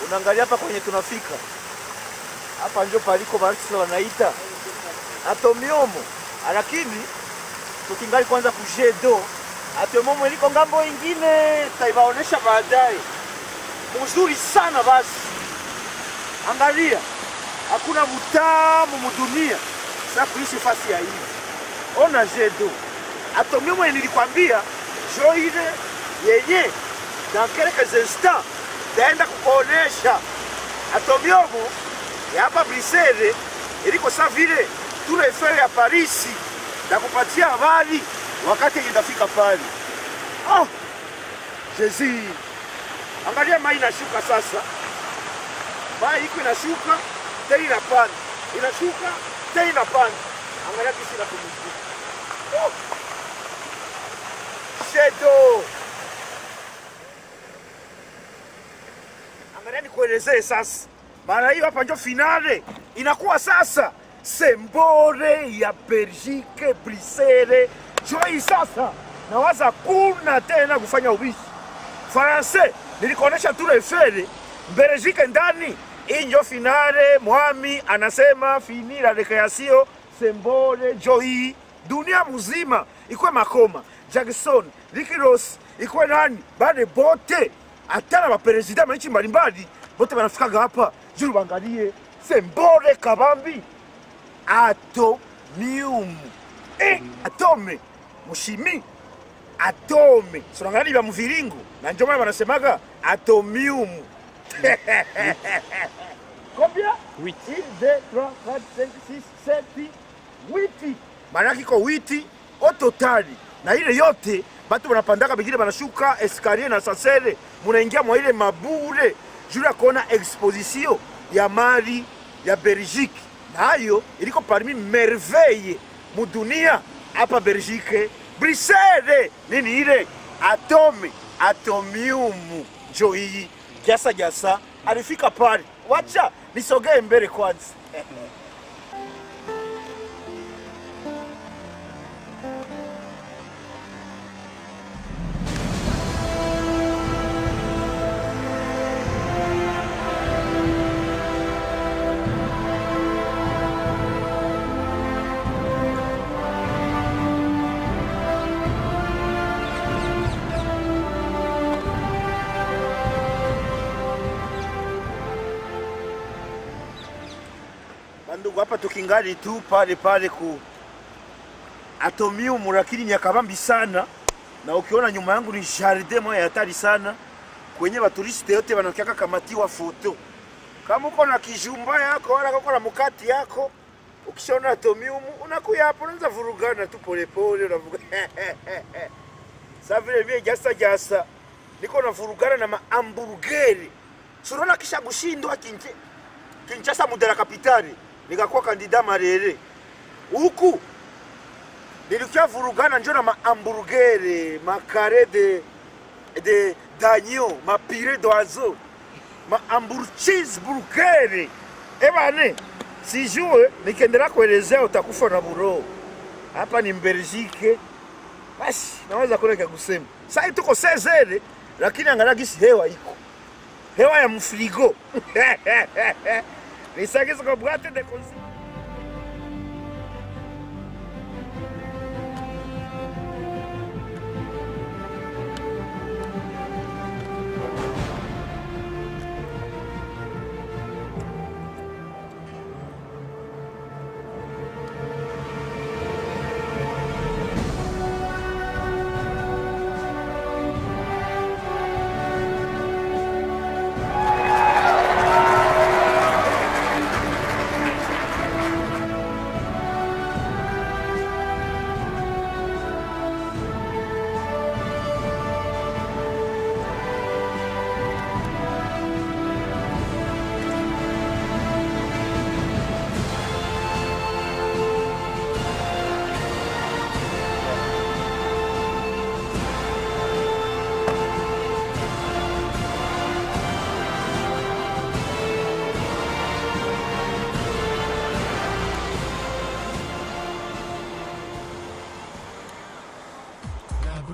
Unaangalia hapa kwenye tunafika hapa, ndio paliko Marx wanaita atomiomo, lakini tukingali kwanza kujedo atomiomo iliko ngambo ingine, taibaonesha baadaye. Mzuri sana basi, angalia, hakuna mutamu mudunia sa kuishi fasi ya hivi. Ona jedo atomiomo, nilikwambia jo ile yenye dans quelques instants taenda kukuonesha atomiomo ya hapa Brisele iliko sa vile tule Eiffel ya Parisi na kupatia habari wakati yenye ndafika pale. Oh, Jezi, angalia mai inashuka sasa, mai iko inashuka tena inapanda, inashuka tena inapanda. Angalia kisi inapumzika. Oh, shedo Angalia nikuelezee sasa, maana hiyo hapa ndio finale inakuwa sasa, sembore ya Belgique Brisele joi sasa, nawaza kuna tena kufanya ubishi Faransa nilikuonesha Tour Eiffel, Belgique ndani. Hii ndio finale, mwami anasema fini la recreation sembore joi dunia mzima ikwe makoma Jackson Ricky Ross ikwe nani bade bote hata na maperezida manchi mbalimbali bote banafikaga hapa juru bangalie sembore kabambi atomium eh, atome mushimi atome sonangali bya muviringo na ndio maana banasemaga atomium combien 8 1 2 3 4 5 6 7 8 maanake iko witi o totali na ile yote batu banapandaka bengine banashuka eskalier na sasele munaingia mwa ile mabure juu ya kuona exposition ya mali ya Belgique, nayo iliko parmi merveille mudunia hapa Belgique, Bruxelles. Nini ile atome atomium njo hii jasa jasa alifika pale. Wacha nisogee mbele kwanza. Bandugu, hapa tukingali tu pale pale ku atomium, lakini ni akabambi sana, na ukiona nyuma yangu ni jardin moja ya hatari sana, kwenye baturiste yote wanakiaka kamatiwa foto. Kama uko na kijumba yako wala uko na mukati yako, ukishaona atomium unakuya hapo, unaanza vurugana tu polepole, unavuga sa vile vile jasa jasa, niko na vurugana na maamburgeri, sunaona kisha kushindwa kinje Kinshasa mudela kapitali nikakuwa kandida Marere huku nilikia vurugana njo na mahamburgere makare de de danyo mapire d'oiseau mahambur cheeseburgere ebane sijue nikiendelea kuelezea utakufa na buro hapa ni Mbelgike basi naweza kuna kusema sasa tuko sezere lakini angalia gisi hewa iko hewa ya mfrigo nisagiza kwa boîte de consigne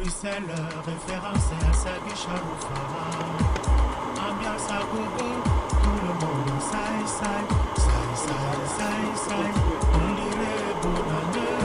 Bruxelles, référence à sa biche à Ambiance à gogo, tout le monde saille, saille, saille, saille, saille, saille. On dirait bonne année.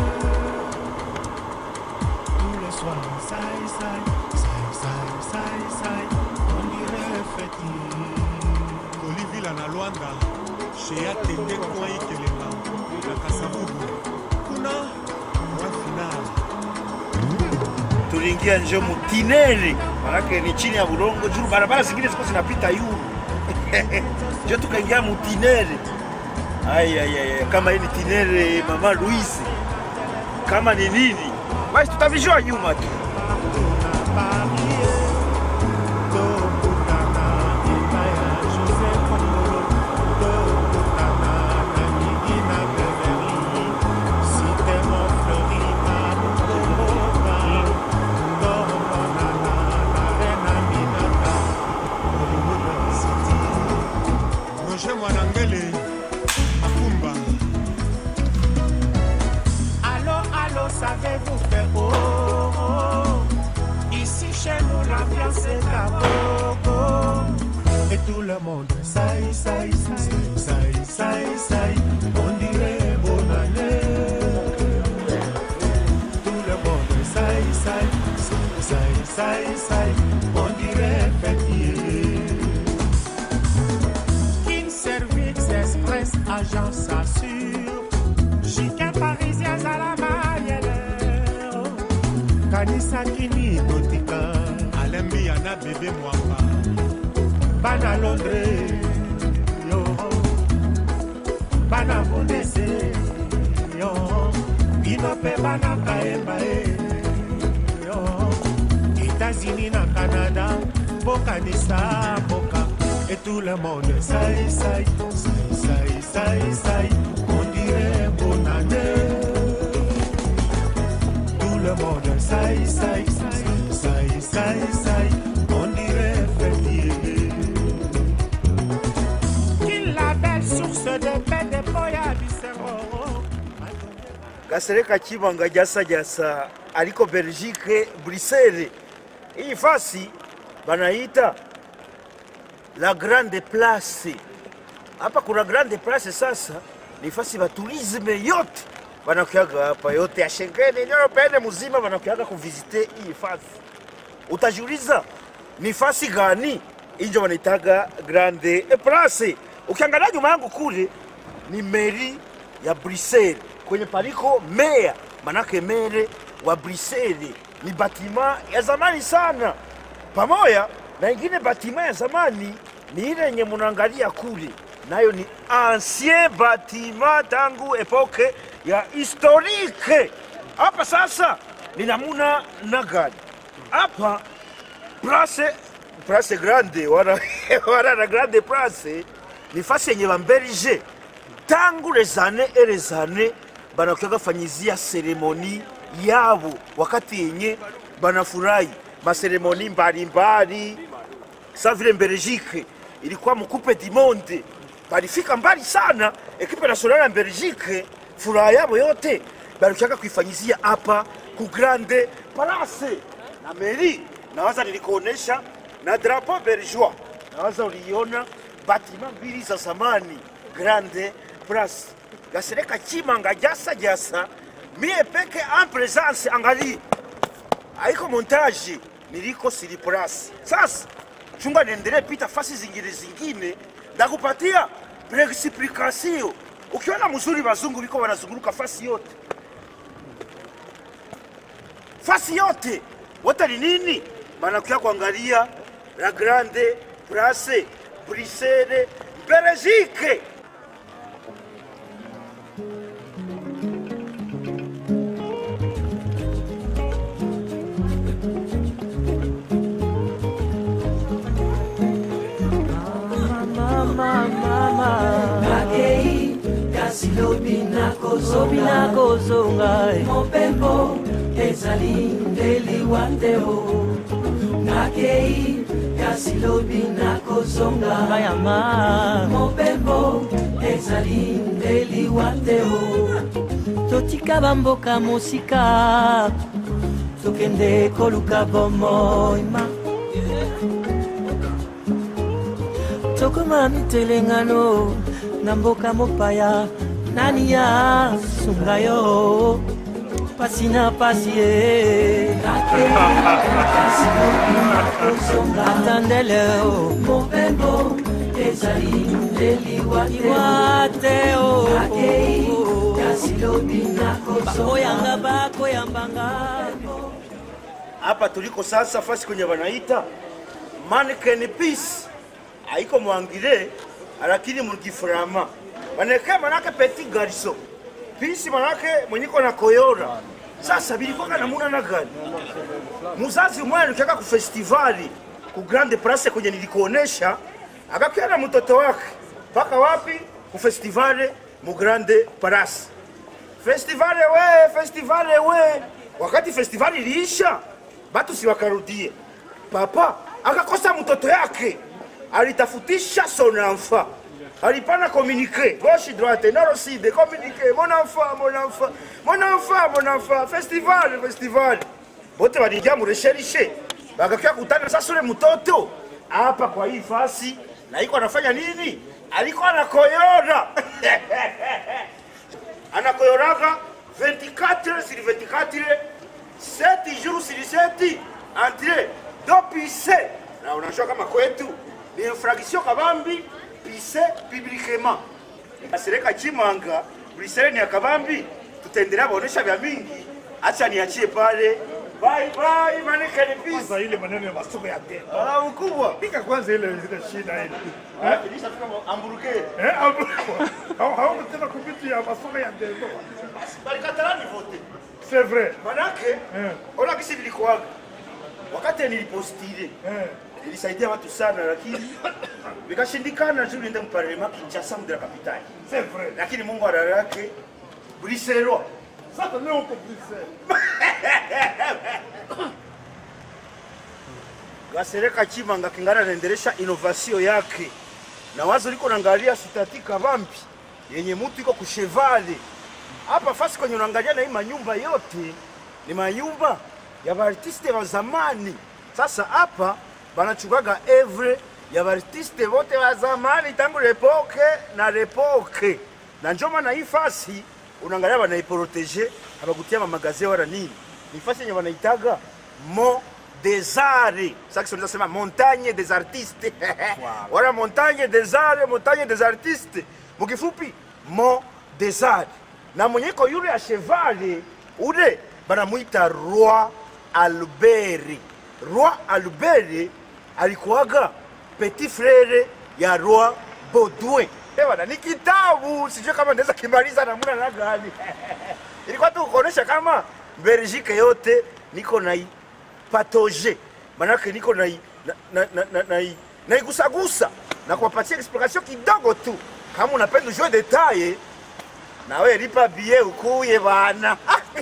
Tous les soirs, saille, saille, saille, saille, saille, saille. On dirait fêtier. kolivila na lwanda shea tende kwai kelenga na kasabubu kuna mwa final tuliingia nje mutinere, manake ni chini ya bulongo juu, barabara zingine ziko zinapita yuru njo tukaingia mutinere. Ai, ai, ai, ai, kama hii ni tinere mama Louise, kama ni nini basi tutavijua nyuma tu. roger mwanangele akumba Allô, allô, savez-vous que oh, oh, oh, ici chez nous l'ambiance est à gogo et tout le monde saille, saille, saille, saille, saille, saille, on dirait bonne année. Tout le monde saille, saille, saille, saille, saille, saille, on dirait fêtier. King Service Express, agence assure. Chiquin parisien à la maillère. Kanisa kini gotika. alembi yana bebe mwamba Bana Londres. Yo. Bana Bundese. Yo. Binope bana kaemba. eh. Yo. États-Unis na Canada. Bokanisa boka. Et tout le monde saille, saille, saille, saille, saille, saille. On dirait bonne année. Tout le monde saille, saille, saille, saille, saille, saille. On dirait fêtier. Qu'il la belle source de paix de Boya Bissero. Kasereka Chibanga jasa jasa aliko Belgique Bruxelles. Hii fasi banaita la grande place. Hapa kuna grande place sasa, ni fasi ba tourisme yote banakuyaga hapa yote ya Schengen Europeenne muzima banakuyaga kuvisite hii fasi. Utajiuliza ni fasi gani? Injo wanaitaga grande place. Ukiangalia nyuma yangu kule ni meri ya Bruxelles kwenye paliko meya, manake mere wa Bruxelles ni batima ya zamani sana, pamoja na ingine batima ya zamani ni ile yenye munaangalia kule, nayo ni ancien batima tangu epoke ya historique. Hapa sasa ni namuna na gani hapa place place grande wana, wana na grande place ni fasi yenye bambelge tangu les années et les années banakuyaga fanyizia seremoni yabo wakati yenye banafurahi maseremoni mbalimbali sa vile Belgique ilikuwa mkupe du monde, balifika mbali sana. Ekipe nasionali ya Belgique furaha yabo yote balikuyaga kuifanyizia hapa ku grande place na meri. Nawaza nilikuonesha na drapeau belgeois, nawaza uliona batima mbili za zamani grande place gasereka chimanga jasa jasa mie peke en presence angali haiko montage niliko sili place sasa chunga niendelee pita fasi zingine zingine ndakupatia preexplication ukiona mzuri wazungu biko wanazunguluka fasi yote fasi yote wote ni nini banakuya kuangalia la grande place Bruxelles Belgique makei kasi lobi nakozonga kozonga mopembo ezali nde liwa te o nakei kasi lobi nakozonga bayama mopembo ezali nde liwa te o totika bamboka mosika tokende koluka bomoima tokoma mitelengano na mboka mopaya nani ya sunga yo pasi na pasi ye atandele o mobembo ezali leliwa liwa te o akei kasi lobi nakozonga bakoyanga bakoyambanga hapa tuliko sasa fasi kwenye wanaita mannequin piece haiko mwangile lakini mukifurama maneke manake petit garçon pisi manake mwenyiko na koyora sasa bilikoka namuna na gani muzazi umwe alikaka ku festivali ku grande place kwenye nilikuonesha akakia na mtoto wake mpaka wapi ku festivali mu grande place festivale we festivale we wakati festivali iliisha batu si wakarudie papa akakosa mtoto yake alitafutisha son enfant alipana communiqué gauche droite nord sud communiqué mon enfant mon enfant mon enfant mon enfant festival festival bote walijia muresherishe bakakia kutana sasa ule mtoto hapa kwa hii fasi na iko anafanya nini alikuwa anakoyora anakoyoraga 24 sur 24 7 jours sur 7 entre do pise na unajua kama kwetu ni infraction kabambi pise publiquement asereka chimanga brisele ni akabambi tutaendelea baonesha vya mingi acha niachie pale bye bye manekane pise Kwanza ile maneno ya masoko ya tendo. ah mkubwa Pika kwanza ile ile shida ile. eh nilishafika amburuke Eh, hapo. Hao hao tena kupitia ya masoko ya tendo. balikatalani vote C'est vrai. manake Eh. ona kisi nilikuwaga wakati nilipostile Eh. nilisaidia watu sana lakini vikashindikana juu niende mparlema Kinshasa mde la kapitali C'est vrai. lakini Mungu ala yake Briselwa Sasa leo uko Bruxelles. Gasereka Chimanga kingana anaendelesha innovation yake na wazo liko naangalia sitati kavampi yenye mutu iko kushevale hapa fasi kwenye unaangalia na hii manyumba yote ni manyumba ya baartiste wa zamani. Sasa hapa banachukaga evre ya baartiste wote wa zamani tangu lepoke na lepoke, na njo maana hii fasi unaangalia banaiprotege abakutia mamagazie wala nini, ni fasi yenye wanaitaga mo des arts. Ça que sema montagne des artistes. Wala montagne des arts, montagne des artistes. Mukifupi mo des arts. Na mwenyeko yule ya chevale ule banamuita Roi Albert. Roi Albert alikuwaga petit frere ya Roi Baudouin. Ewana, ni kitabu sijui kama naweza kimaliza namna na gani. Ilikuwa tu kuonesha kama Belgique yote niko na patoje manake niko na na na na, na, na, naigusagusa na kuwapatia explication kidogo tu. Kama unapenda ujue detaye, na wewe lipa bie ukuye bana.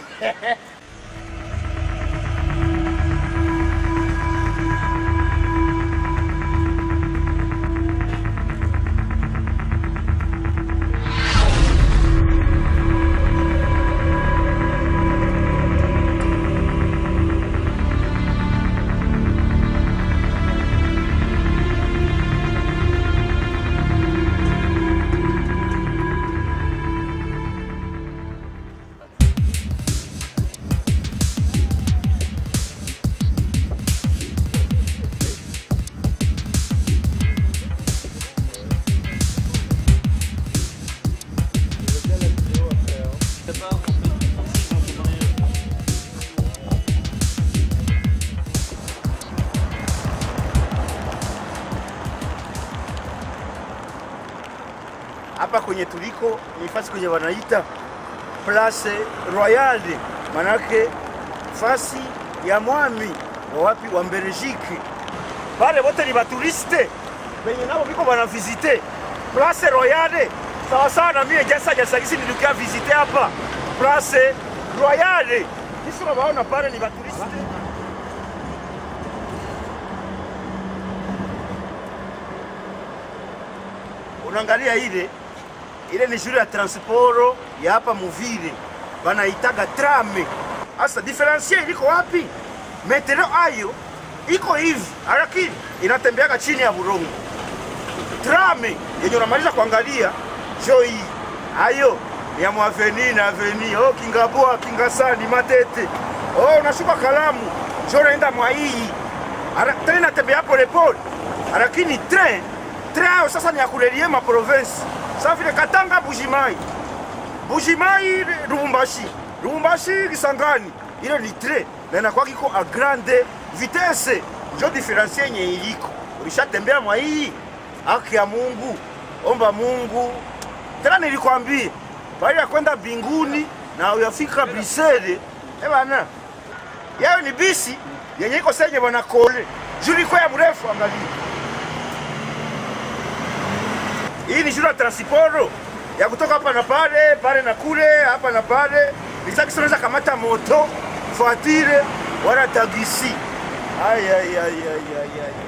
hapa kwenye tuliko ni fasi kwenye wanaita Place Royale, manake fasi ya mwami wa wapi wa Belgique. Pale wote ni baturiste benye nabo biko bana visite Place Royale, sawa sawa na mie jasa jasa kisi nilikia visite hapa Place Royale. Kisi unabaona pale ni baturiste unaangalia ile ile ni shule ya transporo ya hapa Muvile, banaitaga trame. Sasa diferensie iliko wapi? Metero ayo iko hivi, lakini inatembeaga chini ya burongo. trame yenye unamaliza kuangalia jo hii hayo ni ya mwaveni na aveni oh, kingaboa kingasani matete oh, unashuka kalamu jo naenda mwa hii Ara- tren natembea polepole lakini tren tren hayo sasa ni ya kurelie maprovensi sa vile katanga bujimai bujimai lubumbashi lubumbashi kisangani ile ni tren na inakuwa kiko a grande vitesse njo diferensie yenye iliko ulishatembea mwa hii haki ya mungu omba mungu tena nilikwambia baada ya kwenda mbinguni na uyafika brisele ebana yayo ni bisi yenye iko senye bwana kole juliko ya mrefu angalia hii ni juu ya transporo ya kutoka hapa na pale pale na kule hapa na pale nisaki unaweza kamata moto voiture wala tagisi ay, ay, ay, ay, ay, ay.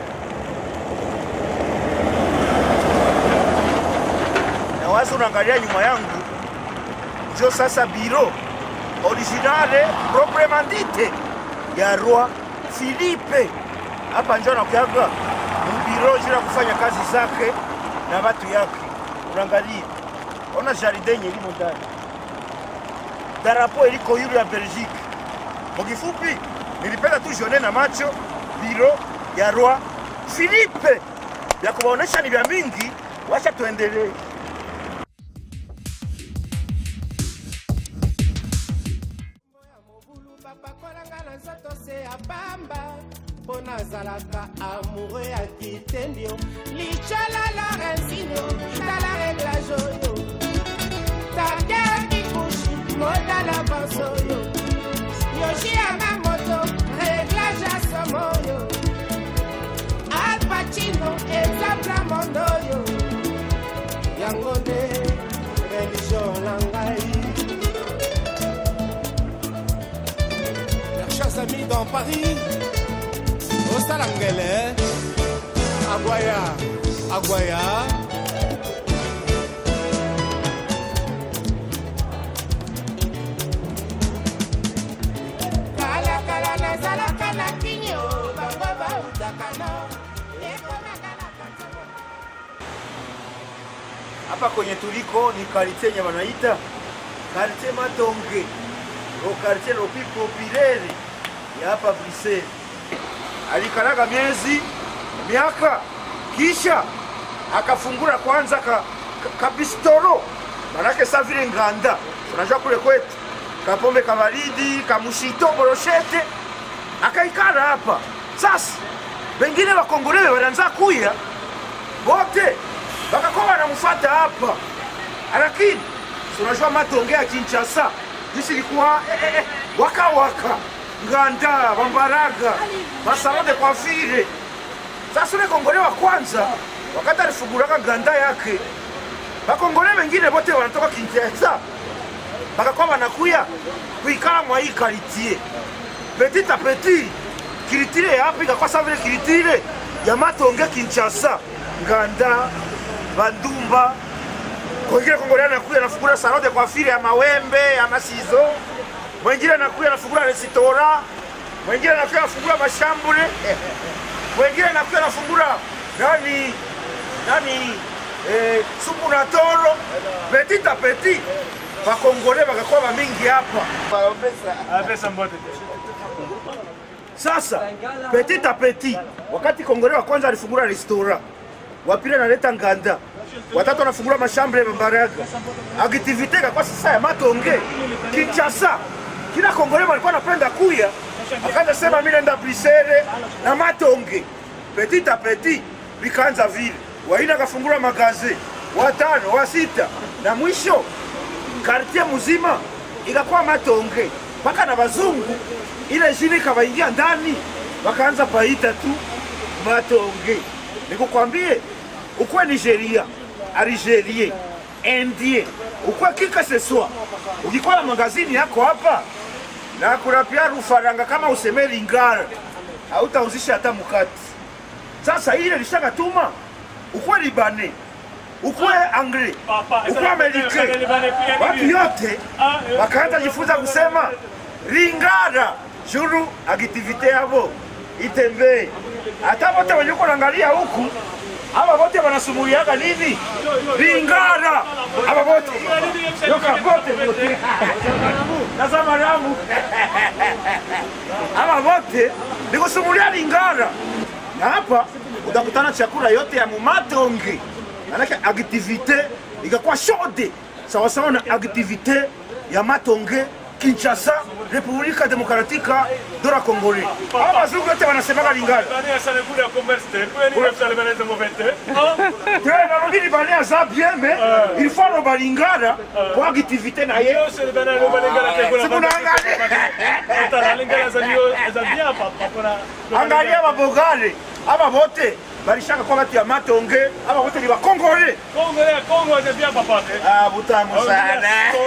na wazi unaangalia nyuma yangu njo sasa biro originale proprement dite ya roi Philippe hapa njo anakuyaga mbiro juu ya kufanya kazi zake na watu yake. Unaangalia, ona jardin yenye limo ndani, darapo iliko yule ya Belgique. Kwa kifupi, nilipenda tu jione na macho biro ya roi Philippe, vya kuwaonesha ni vya mingi. Wacha tuendelee. mobulu bapakolanga na nzoto se ya pamba mpo nazalaka amoureux ya kitendio licola lorenzino tala reglage oyo tader kikushi modala banso oyo yoshi yanga moto reglage ya somo oyo alpacino exemple mondo oyo yango nde religio na ngai Mes chers amis dans Paris, au Salangele, Aguaya, Aguaya. Kala kala nazalaka na kinyo, bango bautaka no, ekomaka na katolo. hapa kwenye tuliko ni karite yenye wanaita karite Matonge, ro karite lopi populaire ya hapa Bruxelles. Alikalaga miezi miaka, kisha akafungura kwanza ka, ka, kabistoro manake sa vile nganda, unajua kule kwetu kapombe kabaridi kamushito boroshete, akaikala hapa sasa. Wengine wakongolewe wanaanza kuya bote bakakuwa wanamfuata hapa, lakini si unajua Matonge ya Kinshasa jinsi ilikuwa eh, eh, eh, waka waka nganda bambaraga masalon de coiffure. Sasa ule kongole wa kwanza wakati alifunguraga nganda yake, bakongole wengine bote wanatoka Kinshasa bakakuwa wanakuya kuikala mwa hii karitie petit a petit kiritire ya hapa ikakuwa sawa vile kiritire ya Matonge Kinshasa, nganda bandumba kwengine kongolea anakuya anafungula salon de coiffure ya mawembe ya masizo, mwingine anakuya anafungula resitora, mwingine anakuya anafungula mashambule, mwingine anakuya anafungula nani nani eh, supu na toro petit a petit bakongole bakakuwa bamingi hapa sasa petit a petit, wakati kongole wa kwanza alifungula restaurant, wa pili analeta nganda, watatu anafungula mashambre ya Mbaraga, activite kwa sasa ya Matonge Kinshasa. Kila kongole walikuwa anapenda kuya, akaanza sema mimi naenda Brisere na Matonge, petit a petit vikaanza vile, waina akafungula magaze, watano wa sita, na mwisho kartie mzima ikakuwa Matonge mpaka na wazungu ile jini ikawaingia ndani, wakaanza paita tu Matonge. Nikukwambie ukwe Nigeria, Algerie, Indie, ukwe kika seswa, ukikuwa na magazini yako hapa na kurapia rufaranga kama useme Lingara, hautauzisha hata mukati. Sasa ile lishagatuma ukwe Libane, ukwe Angre, ukwe Amerike, watu yote wakaanza jifunza kusema Lingara juru aktivite yabo itembee. Hata wote wenye uko naangalia huku aba bote wanasumuliaga nini lingara aba bote yoka bote bote tazama ramu aba bote nikusumulia lingara na hapa utakutana chakula yote ya mumatonge manake aktivite ikakuwa shode sawasawa na aktivite ya matonge kinshasa republika demokratika dora kongole aba bazungu yote wanasemaka lingara tena rubili bane aza bien mais il faut aloba lingara po activité na ye angalia babogale aba bote balishaka kwa batu ya matonge aba bote ni bakongole ah, butamu sana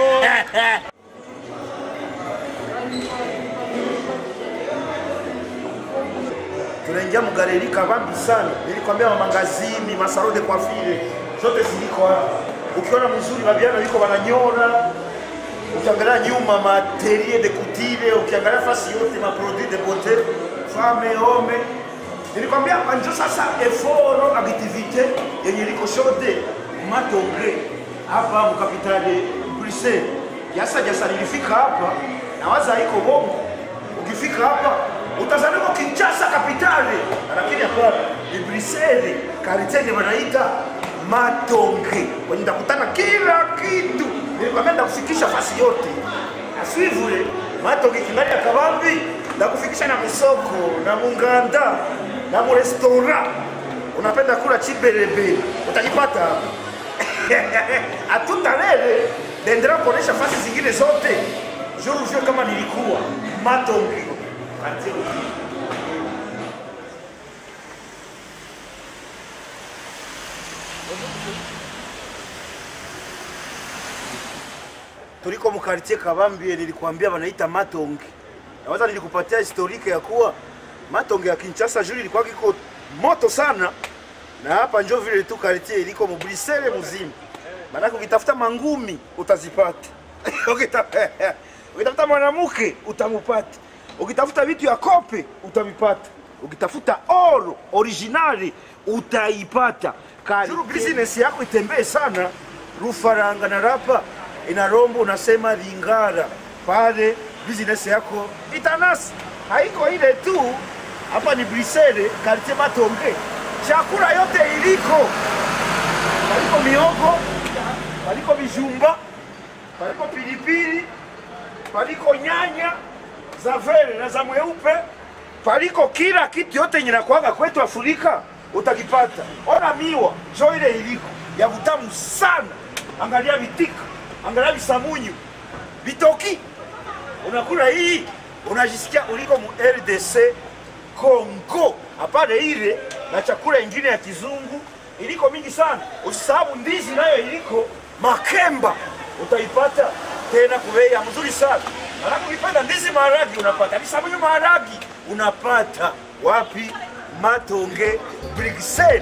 tunaingia mgaleri kabambi sana nilikwambia mamangazini masaro de coiffure zote ziliko hapa ukiona mzuri babiana liko wananyora ukiangalia nyuma materie de kutile ukiangalia fasi yote maproduit de beauté femme homme nilikwambia hapa njo sasa eforo activité yenye liko shode matonge hapa mkapitale Bruxelles yasa jasa nilifika hapa na waza iko bongo ukifika hapa utazaliwa Kinshasa kapitali, lakini hapana, ni Bruxelles, karite yenye wanaita Matonge, kwenye ndakutana kila kitu. Nilikwambia ndakufikisha fasi yote, asivule Matonge kingali ya kabambi, ndakufikisha na misoko na munganda na murestora. Unapenda kula chibelebe, utajipata hapa hatutalele dendera kuonesha fasi zingine zote jour ujue kama nilikuwa Matonge quartier Rufiji. tuliko mkartie Kabambie, nilikuambia wanaita Matonge. Nawaza nilikupatia historike ya kuwa Matonge ya Kinshasa juu ilikuwa kiko moto sana, na hapa njo vile tu kartie iliko mubrisele muzima, maanake ukitafuta mangumi utazipata Ukita- ukitafuta mwanamke utamupata, ukitafuta vitu ya kope utavipata, ukitafuta oro originali utaipata. Juru business yako itembee sana, rufaranga na rapa inarombo, unasema lingara pale, business yako itanasi. Haiko ile tu, hapa ni Brisele, quartier Matonge, chakula yote iliko, paliko miogo, paliko vijumba, paliko pilipili, paliko nyanya za vere na za mweupe, paliko kila kitu yote yenye nakuaga kwetu Afrika utakipata. Ona miwa jo ile iliko ya vutamu sana, angalia vitika, angalia visamunyu, vitoki, unakula hii unajisikia uliko mu RDC Congo, hapana ile na chakula ingine ya kizungu iliko mingi sana. Usisahau ndizi nayo iliko makemba, utaipata tena kubei ya mzuri sana. Alafu ukipata ndizi maharagi unapata, visamunyu maharagi unapata wapi? Matonge Bruxelles.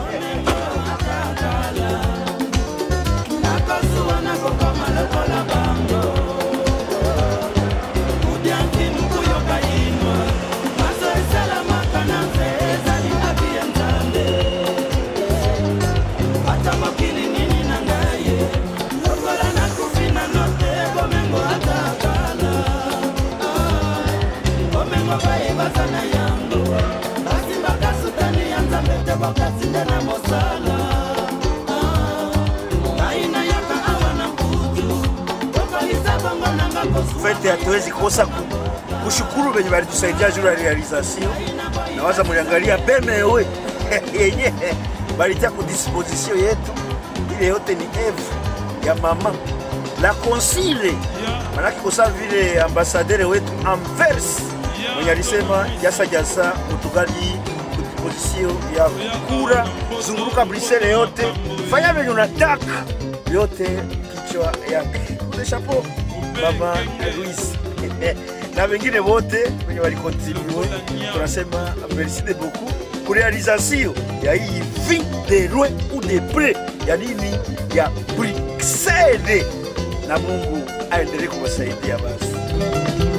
fete hatuwezi kosa ku- kushukuru venye walitusaidia juu ya realization. Nawaza muliangalia bemewe yenye balitia ku disposition yetu, ile yote ni eve ya mama la consile, manake kosa vile ambasadere wetu Anvers mwenye alisema jasa jasa utugali ku disposition ya kura, zunguruka Bruxelles yote, fanya venye unataka yote, kichwa yake Ule chapeau mama Luis na wengine wote wenye walikontribue, tunasema merci de beaucoup ku realisation ya hii vie de loin ou de près ya nini ya Bruxelles, na Mungu aendelee kuwasaidia basi.